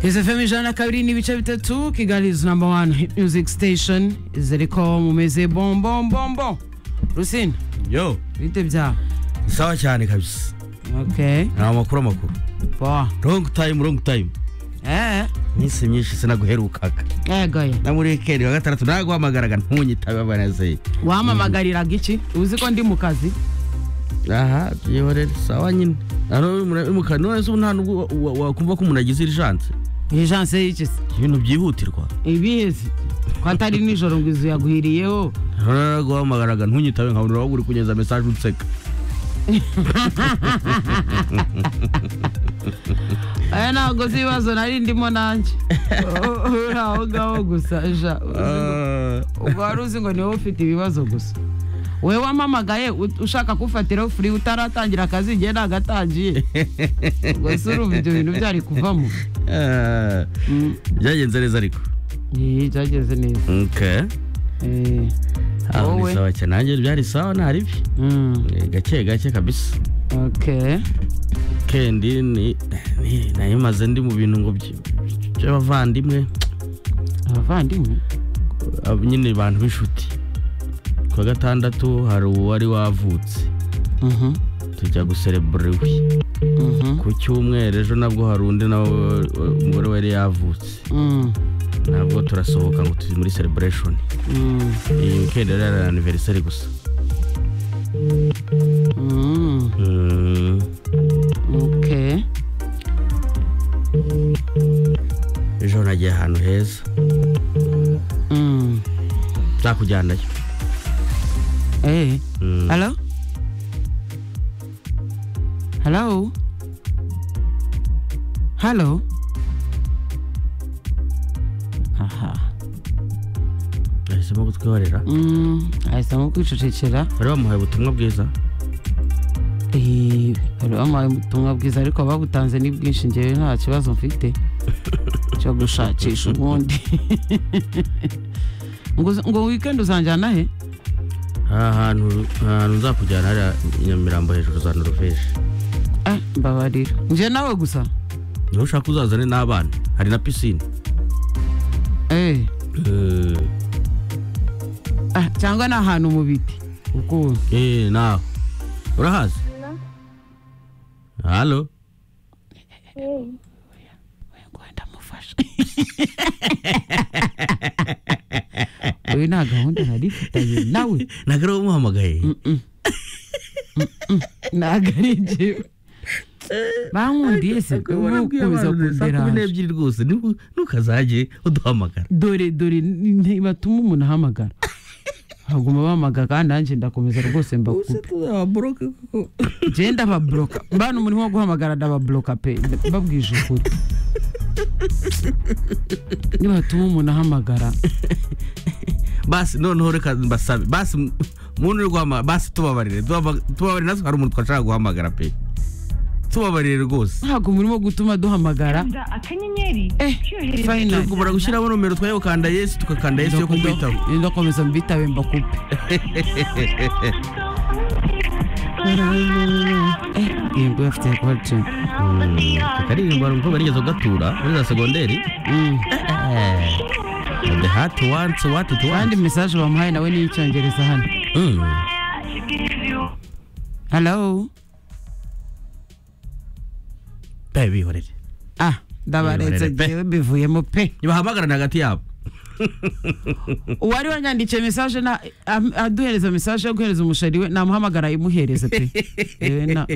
isefemu ijana na kabiri n'ibice bitatu kigali is number one hit music station izereko mumeze bombombombo rusina yo bite byawe sawa cyane kabisa okay ni amakuru amakuru poa wrong time wrong time eh iminsi myinshi sinaguherukaga ego ye na muri wikendi wa gatandatu naguhamagaraga ntunyitabe abanezeye wamamagariraga iki uzi ko ndi mu kazi aha byiborere sawa nyine mukara none se ubu nta nubwo wa- wa- wakumva ko umuntu agize irijanse ejanse y'ikisi ibintu byihutirwa ibizi ko atari nijoro ngo izu yaguhiriyeho None naguhamagaraga ntunyitabe nkabura wowe uri kunyeza mesaje unseka aya ntabwo uzi ibibazo nari ndimo nanjye uri aho ngaho gusa ja ubwo wari uzi ngo niwe ufite ibibazo gusa wowe wamamagaye ut- ushaka kufatiraho furi utaratangira akazi igihe nagatangiye ubwo se urumva ibyo bintu byari kuvamo Ah, Mm, byagenze neza ariko iyi byageze neza okay Eh, aho wowe ni sawa cyane nanjye byari sawa nta ribi Mm, Eh, gake gake kabisa okay kendi ni ni- nayo maze ndi mu bintu ngo by- by'abavandimwe abavandimwe ab- nyine bantu b'inshuti ku wa gatandatu hari uwari wavutse Mhm, tujya guserebura iwe mhm, ku cyumweru ejo nabwo hari undi nawe wa- umugore we yari yavutse mm, nabwo turasohoka ngo tujye muri celebration mm, iyi weekend rero ari anniversary gusa mm, Mm, okay ejo nagiye ahantu heza Mm, nzakujyanayo eh. Mm, Hello? Hello? Hello? Aha. nahisemo kutwihorera Mm, ahisemo kwicecekera bari bamuhaye ubutumwa bwiza Eh, bari bamuhaye ubutumwa bwiza ariko babutanze ni bwinshi ngewe nta kibazo mfite cyo gushakisha ubundi ngo uza- ngo weekend uzanjyana he ahantu ahantu nzakujyana hariya nyamirambo hejuru za noruveje Ah, mbabarira nje nawe gusa niba ushaka uzazane n'abana hari na pisine eh Mm, ah, cyangwa ni ahantu mu biti ukundi eh nawe urahazi halo ngo ndamufasha uyu nta gahunda nari mfitanye nawe ntabwo ari umuhamagaye ntabwo ari njyewe bankundiye se mukomeza kumi kunderaje n'ebyiri rwose nibu- ntukazajye uduhamagara dore dore ntibatuma umuntu ahamagara baguma bamagara kandi nanjye ndakomeza rwose mbakupe njyewe ndababloka mbana umuntu wo guhamagara ndababloka pe mbabwije ukuri nibatuma umuntu ahamagara basi noneho reka mbasabe basi mu- muntu uri guhamagara basi tubabarire Duhama- tubabarire natwe hari umuntu twashaka guhamagara pe tubabarire rwose ntabwo murimo gutuma duhamagara kanda akanyenyeri Eh, final. tugomba gushyiramo nomero twayokanda yesu tugakanda yesu yo kukwitaba ndakomeza mbitabe mbakupe iyi nguyu afite kwacu akaririmbo hari umukobwa nigeze kugatura muri za segonderi the heart wants what it kandi wants mesaje bamuhaye nawe ni icyongereza hano Mm. halo pe bihorere ah ndabaretse Iyoberere pe. ngewe mbivuyemo pe ntibahamagarane hagati yabo uwari wanyandikiye mesaje na am- aduhereza mesaje yo guhereza umushari we namuhamagara ayimuhereze pe Yewe na-